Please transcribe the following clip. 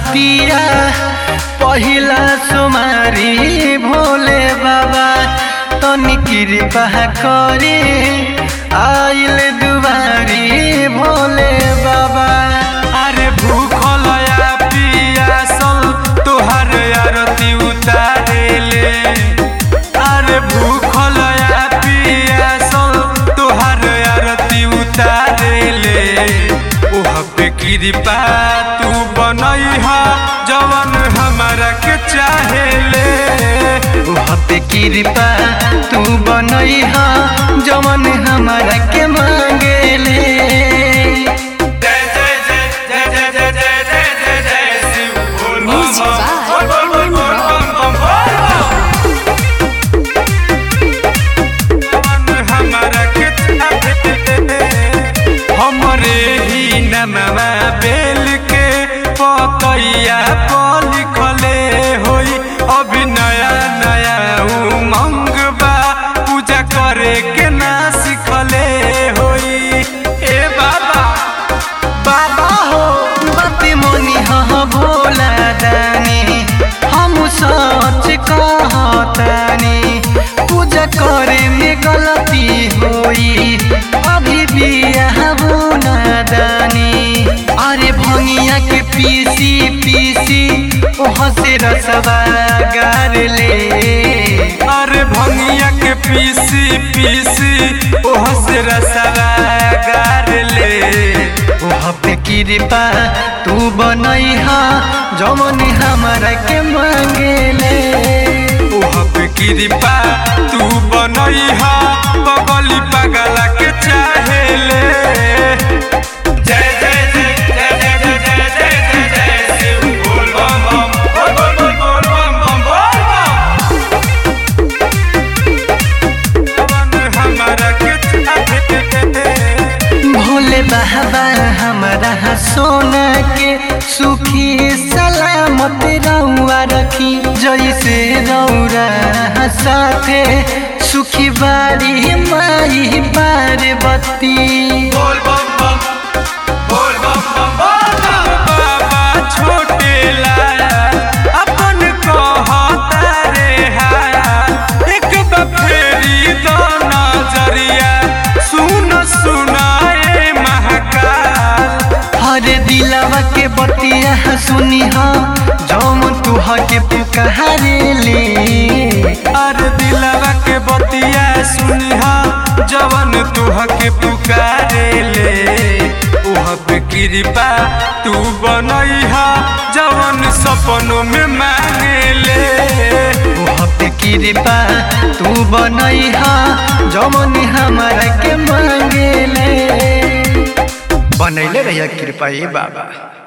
बरतिया पहिला सुमारी भोले बाबा तनी कृपा करे आइल दुबारी भोले बाबा अरे भूखल या पियासल तोहर आरती उतारेले अरे भूखल या पियासल तोहर आरती उतारेले ओह पे कृपा तू बनैहा जवन हमारा के चाहेले वहाँ पे कृपा तू बनैहा जवन हमारा के मांगेले जय जय जय जय जय जय जय जय जय जय शिव बोल बम Music by बोल बोल बोल बोल बम बम बोल जवन हमारा के चाहे हमरे ही नमवा बेल के पतैया पर लिखले होई अभी नया नया उमंग बा पूजा करे के ना सिखले होई ए बाबा बाबा हो बाती मोनी ह भोला दानी हम सच कहतानी पूजा करे में गलती होई अभी भी ना दानी अरे भंगिया के पीसी पीसी ओह से रसवा गार ले अरे भंगिया के पीसी पीसी ओह से रसवा गार ले वहाँ पे कृपा तू बनैहा जमन हमारा के मांगेले ओह पे कृपा तू बनैहा बगली पगला के चाहेले जय जय जय जय जय जय जय जय जय जय शिव बोल बम बम बोल बोल बोल बोल बम बम बोल बम जवन हमारा के चाहेले भोले बाबा हमारा सोना के सुखी सलामत रउआ रखी जैसे रौरा साथे सुखी बाड़ी माई पार्वती बोल बम बम बोल बम बम बोल बम बाबा छोटे लाया अपन कहता रे हाया एक बफेरी दो नजरिया सुन सुनाए महाकाल हर दिलवा के बतिया सुनी हा जम तुह के पुकारे ले अरे दिलवा के बतिया सुनिहा जवन तुह के पुकारे ले ओह पे कृपा तू बनैहा जवन सपनों में मांगे ले वहाँ पे कृपा तू बनैहा जमन हमारा के मांगेले बनैले रहिया कृपा ए बाबा